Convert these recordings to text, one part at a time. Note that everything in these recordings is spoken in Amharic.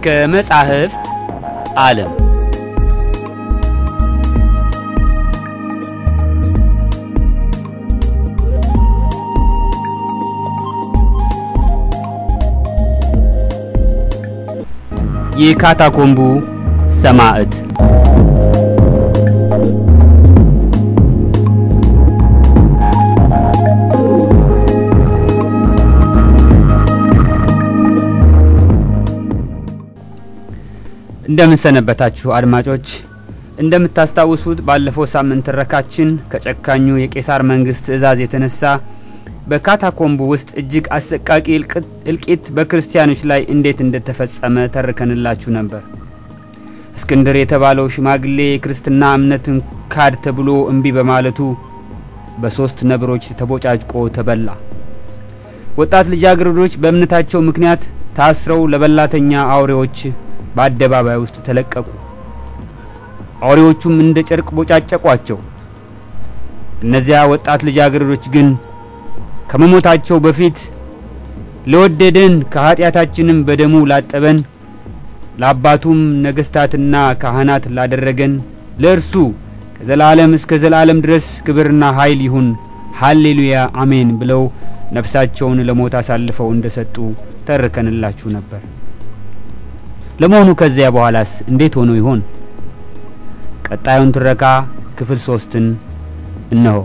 ከመጻሕፍት ዓለም የካታኮምቡ ሰማዕት እንደምን ሰነበታችሁ አድማጮች። እንደምታስታውሱት ባለፈው ሳምንት ትረካችን ከጨካኙ የቄሳር መንግስት ትእዛዝ የተነሳ በካታኮምቡ ውስጥ እጅግ አሰቃቂ እልቂት በክርስቲያኖች ላይ እንዴት እንደተፈጸመ ተርከንላችሁ ነበር። እስክንድር የተባለው ሽማግሌ የክርስትና እምነትን ካድ ተብሎ እምቢ በማለቱ በሶስት ነብሮች ተቦጫጭቆ ተበላ። ወጣት ልጃገረዶች በእምነታቸው ምክንያት ታስረው ለበላተኛ አውሬዎች በአደባባይ ውስጥ ተለቀቁ። አውሬዎቹም እንደ ጨርቅ ቦጫጨቋቸው። እነዚያ ወጣት ልጃገረዶች ግን ከመሞታቸው በፊት ለወደደን ከኃጢአታችንም በደሙ ላጠበን ለአባቱም ነገስታትና ካህናት ላደረገን ለእርሱ ከዘላለም እስከ ዘላለም ድረስ ክብርና ኃይል ይሁን፣ ሃሌሉያ አሜን ብለው ነፍሳቸውን ለሞት አሳልፈው እንደሰጡ ተርከንላችሁ ነበር። ለመሆኑ ከዚያ በኋላስ እንዴት ሆኖ ይሆን? ቀጣዩን ትረካ ክፍል ሶስትን እነሆ።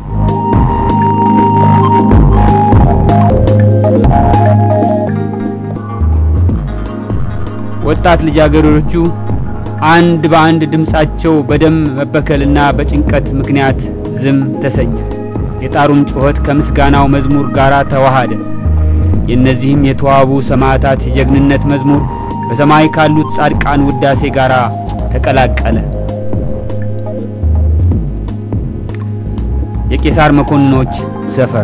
ወጣት ልጃገረዶቹ አንድ በአንድ ድምፃቸው በደም መበከልና በጭንቀት ምክንያት ዝም ተሰኘ። የጣሩም ጩኸት ከምስጋናው መዝሙር ጋር ተዋሃደ። የእነዚህም የተዋቡ ሰማዕታት የጀግንነት መዝሙር በሰማይ ካሉት ጻድቃን ውዳሴ ጋር ተቀላቀለ። የቄሳር መኮንኖች ሰፈር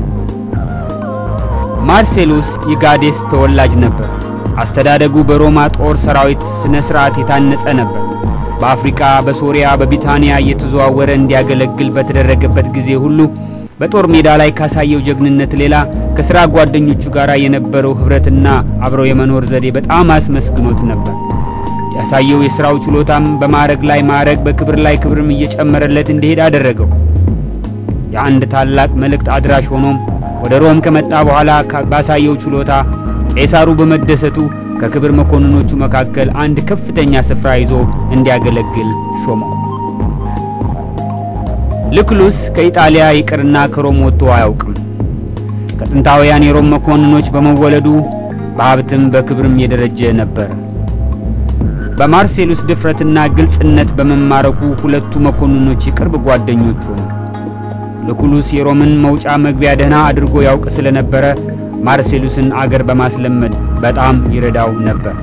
ማርሴሉስ የጋዴስ ተወላጅ ነበር። አስተዳደጉ በሮማ ጦር ሰራዊት ስነ ስርዓት የታነጸ ነበር። በአፍሪካ፣ በሶሪያ፣ በቢታንያ እየተዘዋወረ እንዲያገለግል በተደረገበት ጊዜ ሁሉ በጦር ሜዳ ላይ ካሳየው ጀግንነት ሌላ ከስራ ጓደኞቹ ጋር የነበረው ህብረትና አብረው የመኖር ዘዴ በጣም አስመስግኖት ነበር። ያሳየው የስራው ችሎታም በማዕረግ ላይ ማዕረግ፣ በክብር ላይ ክብርም እየጨመረለት እንዲሄድ አደረገው። የአንድ ታላቅ መልእክት አድራሽ ሆኖም ወደ ሮም ከመጣ በኋላ ባሳየው ችሎታ ቄሳሩ በመደሰቱ ከክብር መኮንኖቹ መካከል አንድ ከፍተኛ ስፍራ ይዞ እንዲያገለግል ሾመው። ልክሉስ ከኢጣሊያ ይቅርና ከሮም ወጥቶ አያውቅም። ከጥንታውያን የሮም መኮንኖች በመወለዱ በሀብትም በክብርም የደረጀ ነበር። በማርሴሉስ ድፍረትና ግልጽነት በመማረኩ ሁለቱ መኮንኖች የቅርብ ጓደኞች ሆኑ። ልኩሉስ የሮምን መውጫ መግቢያ ደህና አድርጎ ያውቅ ስለነበረ ማርሴሉስን አገር በማስለመድ በጣም ይረዳው ነበር።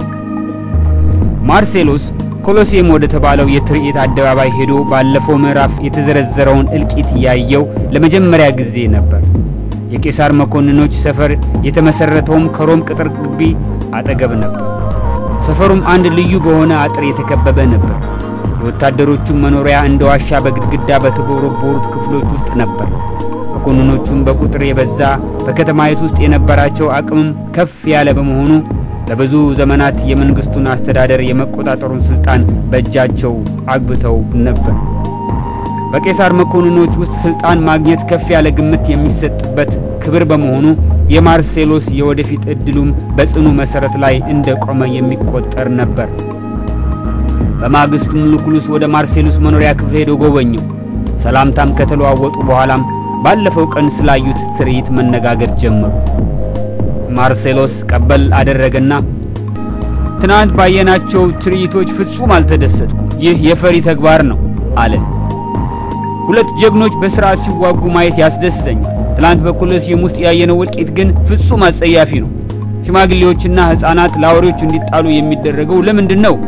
ማርሴሉስ ኮሎሴም ወደ ተባለው የትርኢት አደባባይ ሄዶ ባለፈው ምዕራፍ የተዘረዘረውን እልቂት ያየው ለመጀመሪያ ጊዜ ነበር። የቄሳር መኮንኖች ሰፈር የተመሰረተውም ከሮም ቅጥር ግቢ አጠገብ ነበር። ሰፈሩም አንድ ልዩ በሆነ አጥር የተከበበ ነበር። የወታደሮቹም መኖሪያ እንደ ዋሻ በግድግዳ በተቦረቦሩት ክፍሎች ውስጥ ነበር። መኮንኖቹም በቁጥር የበዛ በከተማይቱ ውስጥ የነበራቸው አቅምም ከፍ ያለ በመሆኑ ለብዙ ዘመናት የመንግስቱን አስተዳደር የመቆጣጠሩን ስልጣን በእጃቸው አግብተው ነበር። በቄሳር መኮንኖች ውስጥ ስልጣን ማግኘት ከፍ ያለ ግምት የሚሰጥበት ክብር በመሆኑ የማርሴሎስ የወደፊት እድሉም በጽኑ መሰረት ላይ እንደቆመ የሚቆጠር ነበር። በማግስቱም ሉኩሉስ ወደ ማርሴሉስ መኖሪያ ክፍል ሄዶ ጎበኘው። ሰላምታም ከተለዋወጡ በኋላም ባለፈው ቀን ስላዩት ትርኢት መነጋገር ጀመሩ። ማርሴሎስ ቀበል አደረገና ትናንት ባየናቸው ትርኢቶች ፍጹም አልተደሰትኩ። ይህ የፈሪ ተግባር ነው አለ። ሁለት ጀግኖች በስርዓት ሲዋጉ ማየት ያስደስተኛል። ትናንት በኮሎሴም ውስጥ ያየነው እልቂት ግን ፍጹም አጸያፊ ነው። ሽማግሌዎችና ሕፃናት ለአውሬዎች እንዲጣሉ የሚደረገው ለምንድን ነው?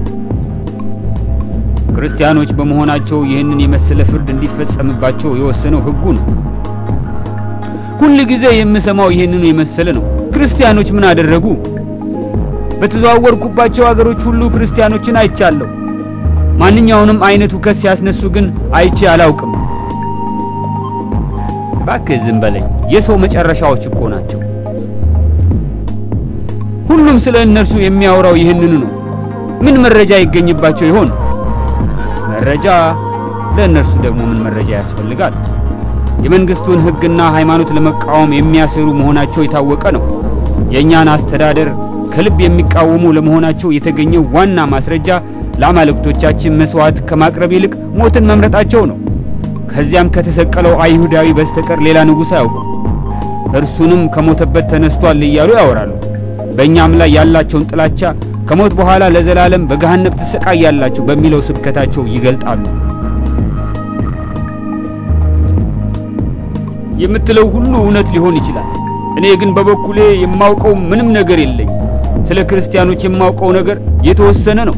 ክርስቲያኖች በመሆናቸው ይህንን የመሰለ ፍርድ እንዲፈጸምባቸው የወሰነው ሕጉ ነው። ሁል ጊዜ የምሰማው ይህንኑ የመሰለ ነው። ክርስቲያኖች ምን አደረጉ? በተዘዋወርኩባቸው አገሮች ሁሉ ክርስቲያኖችን አይቻለሁ። ማንኛውንም አይነት ሁከት ሲያስነሱ ግን አይቼ አላውቅም። እባክህ ዝም በለኝ። የሰው መጨረሻዎች እኮ ናቸው። ሁሉም ስለ እነርሱ የሚያወራው ይህንኑ ነው። ምን መረጃ ይገኝባቸው ይሆን? መረጃ ለእነርሱ ደግሞ ምን መረጃ ያስፈልጋል? የመንግስቱን ሕግና ሃይማኖት ለመቃወም የሚያሴሩ መሆናቸው የታወቀ ነው። የእኛን አስተዳደር ከልብ የሚቃወሙ ለመሆናቸው የተገኘው ዋና ማስረጃ ለአማልክቶቻችን መስዋዕት ከማቅረብ ይልቅ ሞትን መምረጣቸው ነው። ከዚያም ከተሰቀለው አይሁዳዊ በስተቀር ሌላ ንጉሥ አያውቁም። እርሱንም ከሞተበት ተነስቷል እያሉ ያወራሉ። በእኛም ላይ ያላቸውን ጥላቻ ከሞት በኋላ ለዘላለም በገሃነም ትሰቃያላችሁ በሚለው ስብከታቸው ይገልጣሉ። የምትለው ሁሉ እውነት ሊሆን ይችላል። እኔ ግን በበኩሌ የማውቀው ምንም ነገር የለኝ። ስለ ክርስቲያኖች የማውቀው ነገር የተወሰነ ነው።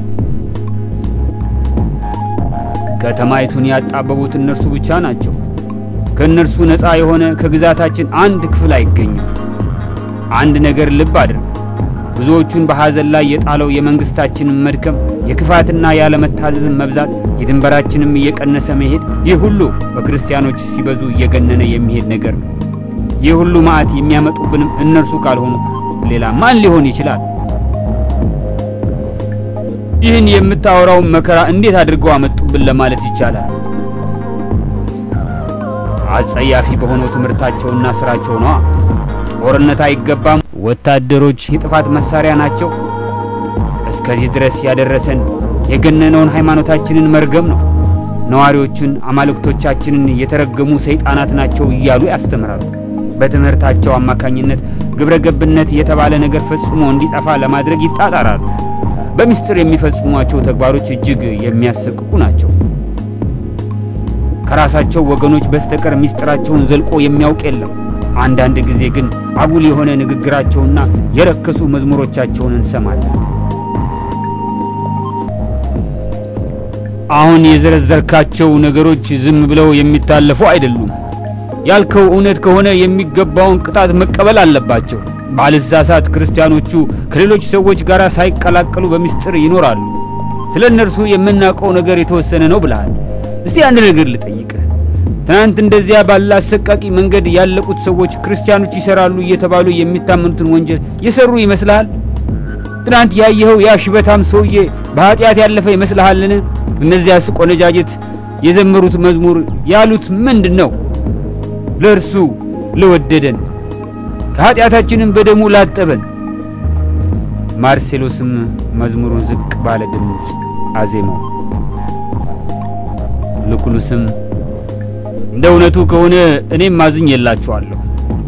ከተማይቱን ያጣበቡት እነርሱ ብቻ ናቸው። ከእነርሱ ነፃ የሆነ ከግዛታችን አንድ ክፍል አይገኝም። አንድ ነገር ልብ አድርግ። ብዙዎቹን በሐዘን ላይ የጣለው የመንግስታችንን መድከም፣ የክፋትና ያለመታዘዝን መብዛት፣ የድንበራችንም እየቀነሰ መሄድ፣ ይህ ሁሉ በክርስቲያኖች ሲበዙ እየገነነ የሚሄድ ነገር ነው። ይህ ሁሉ መዓት የሚያመጡብንም እነርሱ ካልሆኑ ሌላ ማን ሊሆን ይችላል? ይህን የምታወራውን መከራ እንዴት አድርገው አመጡብን ለማለት ይቻላል። አጸያፊ በሆነው ትምህርታቸውና ስራቸው ነዋ። ጦርነት አይገባም፣ ወታደሮች የጥፋት መሳሪያ ናቸው። እስከዚህ ድረስ ያደረሰን የገነነውን ሃይማኖታችንን መርገም ነው። ነዋሪዎቹን አማልክቶቻችንን የተረገሙ ሰይጣናት ናቸው እያሉ ያስተምራሉ። በትምህርታቸው አማካኝነት ግብረ ገብነት የተባለ ነገር ፈጽሞ እንዲጠፋ ለማድረግ ይጣጣራሉ። በምስጢር የሚፈጽሟቸው ተግባሮች እጅግ የሚያሰቅቁ ናቸው። ከራሳቸው ወገኖች በስተቀር ምስጢራቸውን ዘልቆ የሚያውቅ የለም። አንዳንድ ጊዜ ግን አጉል የሆነ ንግግራቸውና የረከሱ መዝሙሮቻቸውን እንሰማለን። አሁን የዘረዘርካቸው ነገሮች ዝም ብለው የሚታለፉ አይደሉም። ያልከው እውነት ከሆነ የሚገባውን ቅጣት መቀበል አለባቸው። ባልሳሳት ክርስቲያኖቹ ከሌሎች ሰዎች ጋር ሳይቀላቀሉ በምስጢር ይኖራሉ። ስለ እነርሱ የምናውቀው ነገር የተወሰነ ነው ብለሃል። እስቲ አንድ ነገር ልጠይቅህ። ትናንት እንደዚያ ባለ አሰቃቂ መንገድ ያለቁት ሰዎች ክርስቲያኖች ይሰራሉ እየተባሉ የሚታመኑትን ወንጀል የሰሩ ይመስልሃል? ትናንት ያየኸው ያ ሽበታም ሰውዬ በኃጢአት ያለፈ ይመስልሃልን? እነዚያስ ቆነጃጅት የዘመሩት መዝሙር ያሉት ምንድን ነው? ለእርሱ ለወደደን ከኃጢአታችንም በደሙ ላጠበን። ማርሴሎስም መዝሙሩን ዝቅ ባለ ድምፅ አዜመው። ሉኩሉስም እንደ እውነቱ ከሆነ እኔም ማዝኝ የላችኋለሁ።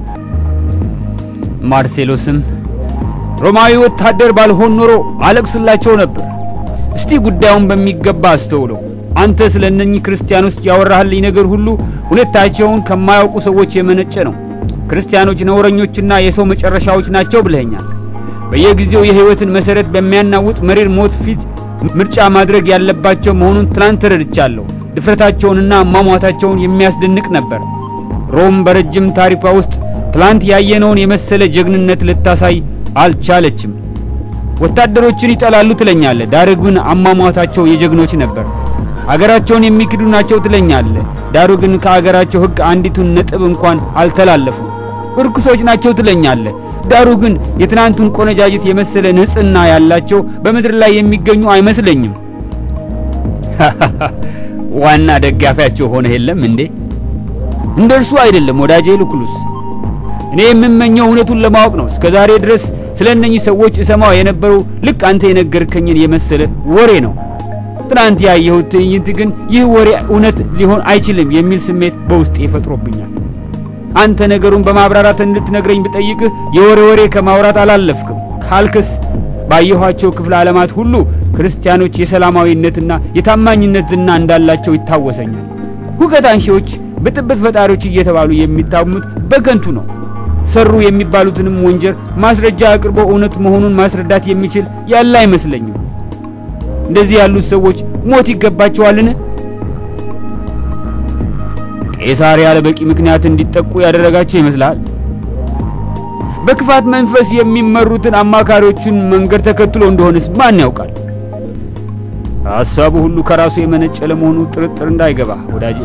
ማርሴሎስም ሮማዊ ወታደር ባልሆን ኖሮ አለቅስላቸው ነበር። እስቲ ጉዳዩን በሚገባ አስተውለው። አንተ ስለ እነኚህ ክርስቲያኖች ያወራህልኝ ነገር ሁሉ ሁኔታቸውን ከማያውቁ ሰዎች የመነጨ ነው። ክርስቲያኖች ነውረኞችና የሰው መጨረሻዎች ናቸው ብለኸኛል። በየጊዜው የሕይወትን መሰረት በሚያናውጥ መሪር ሞት ፊት ምርጫ ማድረግ ያለባቸው መሆኑን ትናንት ተረድቻለሁ። ድፍረታቸውንና አሟሟታቸውን የሚያስደንቅ ነበር። ሮም በረጅም ታሪኳ ውስጥ ትላንት ያየነውን የመሰለ ጀግንነት ልታሳይ አልቻለችም። ወታደሮችን ይጠላሉ ትለኛለህ፣ ዳሩ ግን አሟሟታቸው የጀግኖች ነበር። አገራቸውን የሚክዱ ናቸው ትለኛለህ፣ ዳሩ ግን ከአገራቸው ሕግ አንዲቱን ነጥብ እንኳን አልተላለፉ። እርኩሶች ናቸው ትለኛለህ፣ ዳሩ ግን የትናንቱን ቆነጃጅት የመሰለ ንጽሕና ያላቸው በምድር ላይ የሚገኙ አይመስለኝም። ዋና ደጋፊያቸው ሆነ የለም እንዴ? እንደ እርሱ አይደለም ወዳጄ ሉኩሉስ። እኔ የምመኘው እውነቱን ለማወቅ ነው። እስከ ዛሬ ድረስ ስለ እነኚህ ሰዎች እሰማው የነበረው ልክ አንተ የነገርከኝን የመሰለ ወሬ ነው። ትናንት ያየሁት ትዕይንት ግን ይህ ወሬ እውነት ሊሆን አይችልም የሚል ስሜት በውስጤ ይፈጥሮብኛል። አንተ ነገሩን በማብራራት እንድትነግረኝ ብጠይቅህ የወሬ ወሬ ከማውራት አላለፍክም ካልክስ ባየኋቸው ክፍለ ዓለማት ሁሉ ክርስቲያኖች የሰላማዊነትና የታማኝነት ዝና እንዳላቸው ይታወሰኛል። ሁከት አንሺዎች፣ ብጥብጥ ፈጣሪዎች እየተባሉ የሚታሙት በከንቱ ነው። ሰሩ የሚባሉትንም ወንጀል ማስረጃ አቅርቦ እውነት መሆኑን ማስረዳት የሚችል ያለ አይመስለኝም። እንደዚህ ያሉት ሰዎች ሞት ይገባቸዋልን? ቄሳር ያለ በቂ ምክንያት እንዲጠቁ ያደረጋቸው ይመስልሃል? በክፋት መንፈስ የሚመሩትን አማካሪዎቹን መንገድ ተከትሎ እንደሆነስ ማን ያውቃል? ሐሳቡ ሁሉ ከራሱ የመነጨ ለመሆኑ ጥርጥር እንዳይገባ ወዳጄ።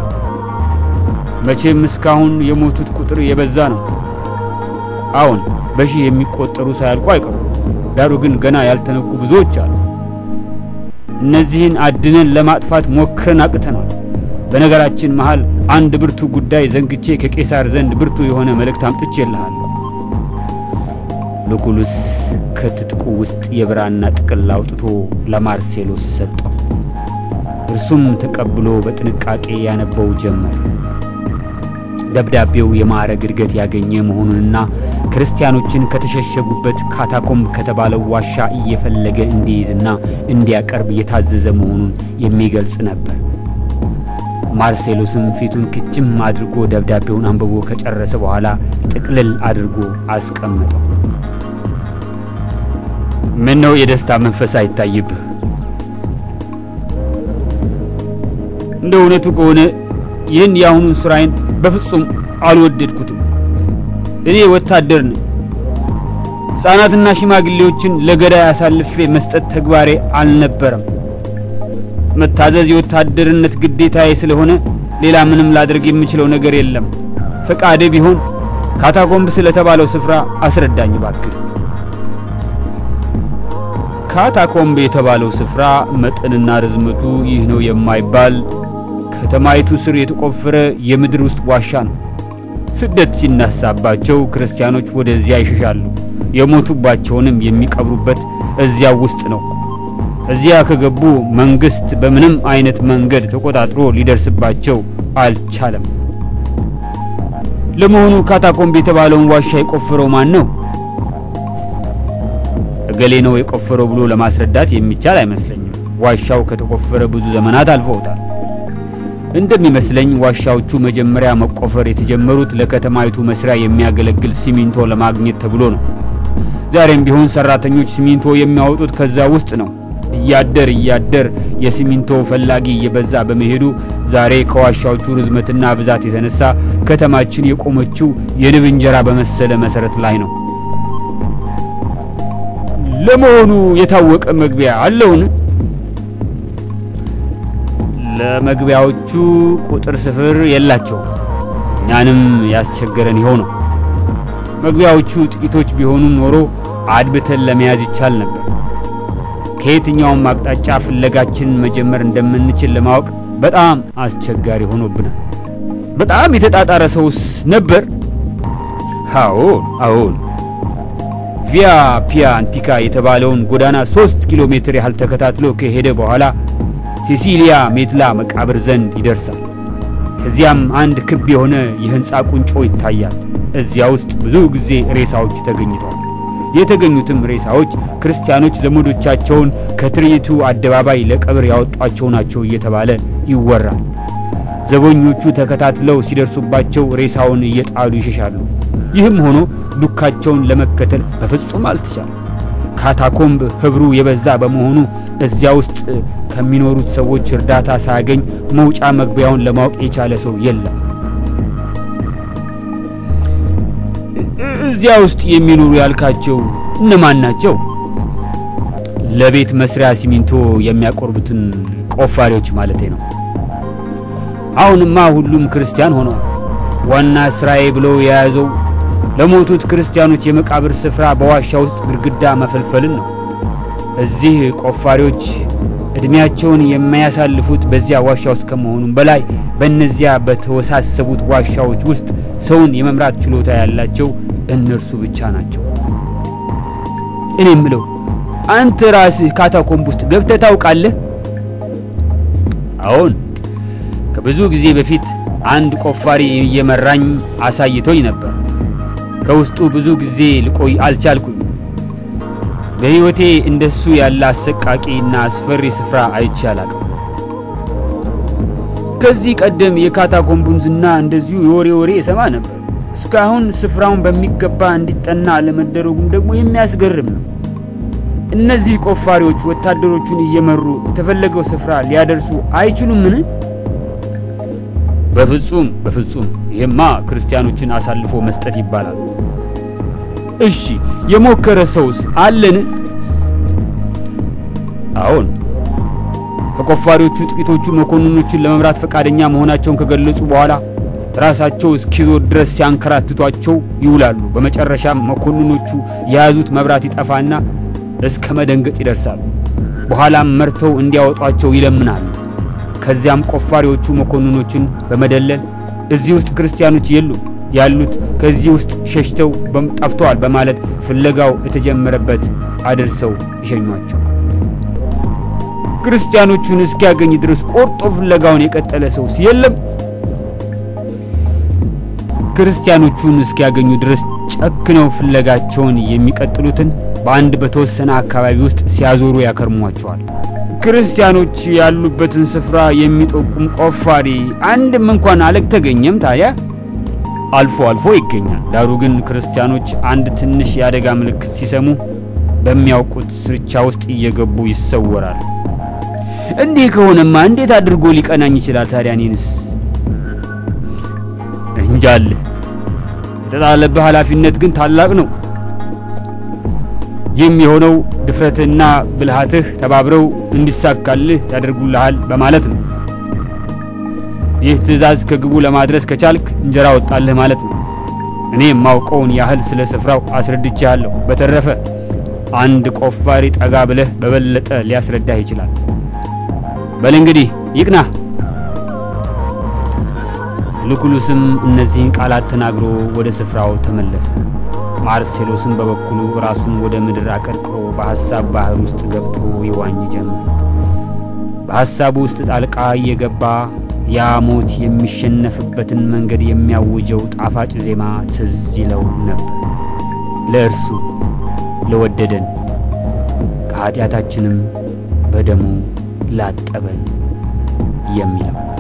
መቼም እስካሁን የሞቱት ቁጥር የበዛ ነው። አሁን በሺህ የሚቆጠሩ ሳያልቁ አይቀሩም። ዳሩ ግን ገና ያልተነኩ ብዙዎች አሉ። እነዚህን አድነን ለማጥፋት ሞክረን አቅተናል። በነገራችን መሃል አንድ ብርቱ ጉዳይ ዘንግቼ ከቄሳር ዘንድ ብርቱ የሆነ መልእክት አምጥቼልሃለሁ። ሉኩሉስ ከትጥቁ ውስጥ የብራና ጥቅል አውጥቶ ለማርሴሎስ ሰጠው። እርሱም ተቀብሎ በጥንቃቄ ያነበው ጀመር። ደብዳቤው የማዕረግ እድገት ያገኘ መሆኑንና ክርስቲያኖችን ከተሸሸጉበት ካታኮምብ ከተባለው ዋሻ እየፈለገ እንዲይዝና እንዲያቀርብ የታዘዘ መሆኑን የሚገልጽ ነበር። ማርሴሎስም ፊቱን ክችም አድርጎ ደብዳቤውን አንብቦ ከጨረሰ በኋላ ጥቅልል አድርጎ አስቀመጠው። ምን ነው የደስታ መንፈስ አይታይብህ? እንደ እውነቱ ከሆነ ይህን የአሁኑን ስራዬን በፍጹም አልወደድኩትም። እኔ ወታደር ነኝ። ሕፃናትና ሽማግሌዎችን ለገዳይ አሳልፌ መስጠት ተግባሬ አልነበረም። መታዘዝ የወታደርነት ግዴታዬ ስለሆነ ሌላ ምንም ላደርግ የምችለው ነገር የለም። ፈቃዴ ቢሆን ካታኮምብ ስለተባለው ስፍራ አስረዳኝ ባክህ። ካታኮምብ የተባለው ስፍራ መጠንና ርዝመቱ ይህ ነው የማይባል ከተማይቱ ስር የተቆፈረ የምድር ውስጥ ዋሻ ነው። ስደት ሲነሳባቸው ክርስቲያኖች ወደዚያ ይሸሻሉ። የሞቱባቸውንም የሚቀብሩበት እዚያው ውስጥ ነው። እዚያ ከገቡ መንግስት በምንም አይነት መንገድ ተቆጣጥሮ ሊደርስባቸው አልቻለም። ለመሆኑ ካታኮምብ የተባለውን ዋሻ የቆፈረው ማን ነው? እገሌ ነው የቆፈረው ብሎ ለማስረዳት የሚቻል አይመስለኝም። ዋሻው ከተቆፈረ ብዙ ዘመናት አልፈውታል። እንደሚመስለኝ ዋሻዎቹ መጀመሪያ መቆፈር የተጀመሩት ለከተማይቱ መስሪያ የሚያገለግል ሲሚንቶ ለማግኘት ተብሎ ነው። ዛሬም ቢሆን ሰራተኞች ሲሚንቶ የሚያወጡት ከዛ ውስጥ ነው። እያደር እያደር የሲሚንቶ ፈላጊ እየበዛ በመሄዱ ዛሬ ከዋሻዎቹ ርዝመትና ብዛት የተነሳ ከተማችን የቆመችው የንብ እንጀራ በመሰለ መሰረት ላይ ነው። ለመሆኑ የታወቀ መግቢያ አለውን? ለመግቢያዎቹ ቁጥር ስፍር የላቸውም። እኛንም ያስቸገረን ይኸው ነው። መግቢያዎቹ ጥቂቶች ቢሆኑ ኖሮ አድብተን ለመያዝ ይቻል ነበር። ከየትኛውም አቅጣጫ ፍለጋችንን መጀመር እንደምንችል ለማወቅ በጣም አስቸጋሪ ሆኖብናል። በጣም የተጣጣረ ሰውስ ነበር? አዎን አዎን። ቪያ ፒያ አንቲካ የተባለውን ጎዳና ሶስት ኪሎ ሜትር ያህል ተከታትሎ ከሄደ በኋላ ሴሲሊያ ሜትላ መቃብር ዘንድ ይደርሳል። ከዚያም አንድ ክብ የሆነ የህንፃ ቁንጮ ይታያል። እዚያ ውስጥ ብዙ ጊዜ ሬሳዎች ተገኝተዋል። የተገኙትም ሬሳዎች ክርስቲያኖች ዘመዶቻቸውን ከትርኢቱ አደባባይ ለቀብር ያወጧቸው ናቸው እየተባለ ይወራል። ዘበኞቹ ተከታትለው ሲደርሱባቸው ሬሳውን እየጣሉ ይሸሻሉ። ይህም ሆኖ ዱካቸውን ለመከተል በፍጹም አልተቻለም። ካታኮምብ ህብሩ የበዛ በመሆኑ እዚያ ውስጥ ከሚኖሩት ሰዎች እርዳታ ሳያገኝ መውጫ መግቢያውን ለማወቅ የቻለ ሰው የለም። እዚያ ውስጥ የሚኖሩ ያልካቸው እነማን ናቸው? ለቤት መስሪያ ሲሚንቶ የሚያቆርቡትን ቆፋሪዎች ማለቴ ነው። አሁንማ ሁሉም ክርስቲያን ሆነዋል። ዋና ስራዬ ብለው የያዘው ለሞቱት ክርስቲያኖች የመቃብር ስፍራ በዋሻ ውስጥ ግድግዳ መፈልፈልን ነው። እዚህ ቆፋሪዎች እድሜያቸውን የማያሳልፉት በዚያ ዋሻ ውስጥ ከመሆኑም በላይ በእነዚያ በተወሳሰቡት ዋሻዎች ውስጥ ሰውን የመምራት ችሎታ ያላቸው እነርሱ ብቻ ናቸው። እኔ ምለው አንተ ራስህ ካታኮምብ ውስጥ ገብተህ ታውቃለህ? አዎን፣ ከብዙ ጊዜ በፊት አንድ ቆፋሪ እየመራኝ አሳይቶኝ ነበር። ከውስጡ ብዙ ጊዜ ልቆይ አልቻልኩኝ። በሕይወቴ እንደሱ ያለ አሰቃቂ እና አስፈሪ ስፍራ አይቼ አላቅም። ከዚህ ቀደም የካታኮምቡን ዝና እንደዚሁ የወሬ ወሬ እሰማ ነበር። እስካሁን ስፍራውን በሚገባ እንዲጠና አለመደረጉም ደግሞ የሚያስገርም ነው። እነዚህ ቆፋሪዎች ወታደሮቹን እየመሩ የተፈለገው ስፍራ ሊያደርሱ አይችሉምን? በፍጹም በፍጹም። ይሄማ ክርስቲያኖችን አሳልፎ መስጠት ይባላል። እሺ የሞከረ ሰውስ አለን? አዎን። ከቆፋሪዎቹ ጥቂቶቹ መኮንኖችን ለመምራት ፈቃደኛ መሆናቸውን ከገለጹ በኋላ ራሳቸው እስኪዞር ድረስ ሲያንከራትቷቸው ይውላሉ። በመጨረሻም መኮንኖቹ የያዙት መብራት ይጠፋና እስከ መደንገጥ ይደርሳሉ። በኋላም መርተው እንዲያወጧቸው ይለምናሉ። ከዚያም ቆፋሪዎቹ መኮንኖችን በመደለል እዚህ ውስጥ ክርስቲያኖች የሉም ያሉት ከዚህ ውስጥ ሸሽተው ጠፍተዋል በማለት ፍለጋው የተጀመረበት አድርሰው ይሸኟቸው። ክርስቲያኖቹን እስኪያገኝ ድረስ ቆርጦ ፍለጋውን የቀጠለ ሰውስ የለም። ክርስቲያኖቹን እስኪያገኙ ድረስ ጨክነው ፍለጋቸውን የሚቀጥሉትን በአንድ በተወሰነ አካባቢ ውስጥ ሲያዞሩ ያከርሟቸዋል። ክርስቲያኖች ያሉበትን ስፍራ የሚጠቁም ቆፋሪ አንድም እንኳን አልተገኘም። ታዲያ አልፎ አልፎ ይገኛል። ዳሩ ግን ክርስቲያኖች አንድ ትንሽ የአደጋ ምልክት ሲሰሙ በሚያውቁት ስርቻ ውስጥ እየገቡ ይሰወራሉ። እንዲህ ከሆነማ እንዴት አድርጎ ሊቀናኝ ይችላል? ታዲያ እኔንስ እንጃል። የተጣለብህ ኃላፊነት ግን ታላቅ ነው። የሚሆነው ድፍረትህና ብልሃትህ ተባብረው እንዲሳካልህ ያደርጉልሃል በማለት ነው። ይህ ትዕዛዝ ከግቡ ለማድረስ ከቻልክ እንጀራ ወጣልህ ማለት ነው። እኔ የማውቀውን ያህል ስለ ስፍራው አስረድቼሃለሁ። በተረፈ አንድ ቆፋሪ ጠጋ ብለህ በበለጠ ሊያስረዳህ ይችላል። በል እንግዲህ ይቅናህ። ሉኩሉስም እነዚህን ቃላት ተናግሮ ወደ ስፍራው ተመለሰ። ማርሴሎስም በበኩሉ ራሱን ወደ ምድር አቀርቅሮ በሐሳብ ባህር ውስጥ ገብቶ ይዋኝ ጀመር። በሐሳቡ ውስጥ ጣልቃ እየገባ ያ ሞት የሚሸነፍበትን መንገድ የሚያውጀው ጣፋጭ ዜማ ትዝ ይለው ነበር። ለእርሱ ለወደደን ከኀጢአታችንም በደሙ ላጠበን የሚለው